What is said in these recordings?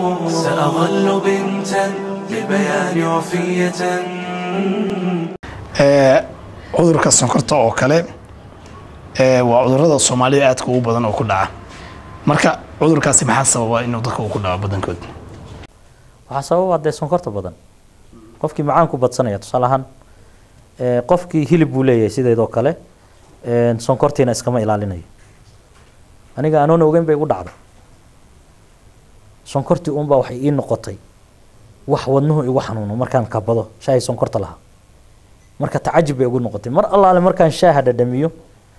سأظل بنتا للبيان وفية cudurka sonkorta oo kale ee, waa cudurada soomaalida aadka ugu badan oo ku dhaca marka cudurkaasi maxaa sababa inuu dadka uu ku dhaco badankood waxaa sababa dee sonkorta badan qofkii macaanku badsanaya tusaale ahaan ee, qofkii hilib buu leeyahay sideedoo kale ee, sonkortiina iskama ilaalinayo aniga anoona ogeyn bay igu dhacday sonkortii uunbaa waxay ii noqotay wax wadnuhu igu xanuuno markaan kabado shaahi sonkorta lahaa marka tacajib bay igu noqotay mar allaale markaan shaaha dhadhamiyo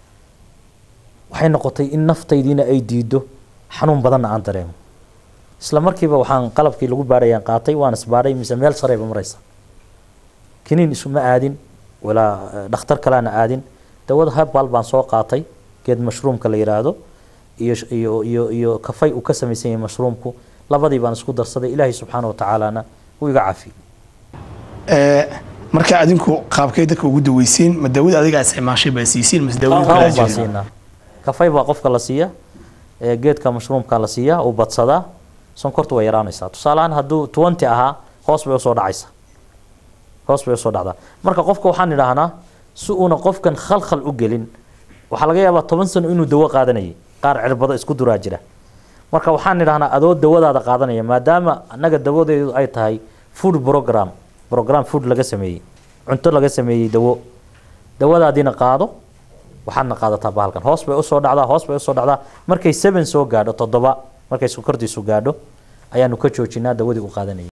waxay noqotay in naftaydiina ay diido xanuun badanna aan dareemo isla markiiba waxaan qalabkii lagu baadhayaan qaatay waan isbaadhay mise meel sareyba maraysa kiniin isuma aadin walaa eh, dhakhtar kaleana aadin dawada herbal baan soo qaatay geed mashruumka la yiraahdo iyo sh- iyo iyo iyo kafay uu ka samaysan yahay mashruumku labadii baan isku darsaday ilaahay subxaana wa tacaalana wuu iga cafiyey Ee, marka adinku qaabkay dadka ugu daweysiin ma daawada adiga isticmaashay baa siisiin mase daawada kale Qaabun baan jirta siinaa kafay baa qofka la siiya ee geedka mashruumka la siiya uu badsadaa sonkortu way yaraanaysaa tusaale ahaan hadduu twenty ahaa hoos bay usoo dhacaysaa hoos bay usoo dhacdaa marka qofka waxaan idhaahnaa si uuna qofkan khalkhal u gelin waxaa laga yaabaa toban sano inuu dawo qaadanayay qaar cirbado isku duraa jira marka waxaan idhahnaa adoo dawadaada qaadanaya maadaama annaga dawadeedu ay tahay food program program food laga sameeyey cunto laga sameeyey dawo dawadaadiina qaado waxaadna qaadataa bahalkan hoos bay usoo dhacdaa hoos bay usoo dhacdaa markay seven soo gaadho toddoba markay sokortiisu gaadho ayaanu ka joojinaa dawadii u qaadanayay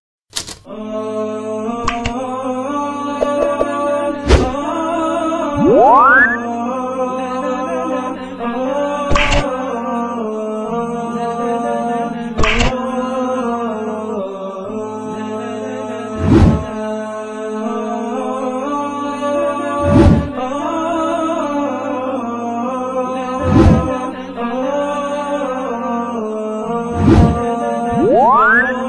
Thank you.